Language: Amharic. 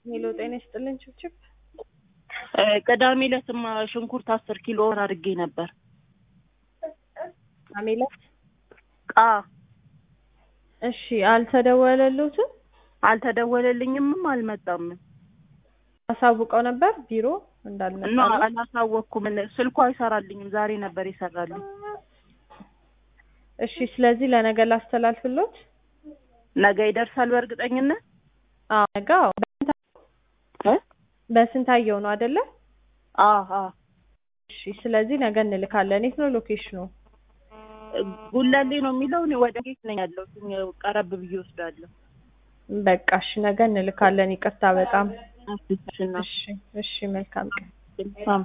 ሄሎ ጤና ይስጥልን ችብችብ ቅዳሜ ዕለትማ ሽንኩርት አስር ኪሎ አድርጌ ነበር። አሜላት ቃ እሺ፣ አልተደወለሉትም? አልተደወለልኝምም አልመጣም። አሳውቀው ነበር ቢሮ እና እንዳልመጣ አላሳወቅኩም። ስልኩ አይሰራልኝም። ዛሬ ነበር ይሰራልኝ። እሺ፣ ስለዚህ ለነገ ላስተላልፍሎት። ነገ ይደርሳል በእርግጠኝነት አዎ ነገ አዎ። እ? በስንታየው ነው አይደለ? አዎ አዎ። እሺ፣ ስለዚህ ነገ እንልካለን። የት ነው ሎኬሽኑ? ጉለሌ ነው የሚለው። እኔ ወደ ጌት ነኝ ያለሁት። ቀረብ ብዬ ወስዳለሁ። በቃ እሺ፣ ነገ እንልካለን። ይቅርታ በጣም እሺና እሺ፣ እሺ፣ መልካም ቀን። ሳም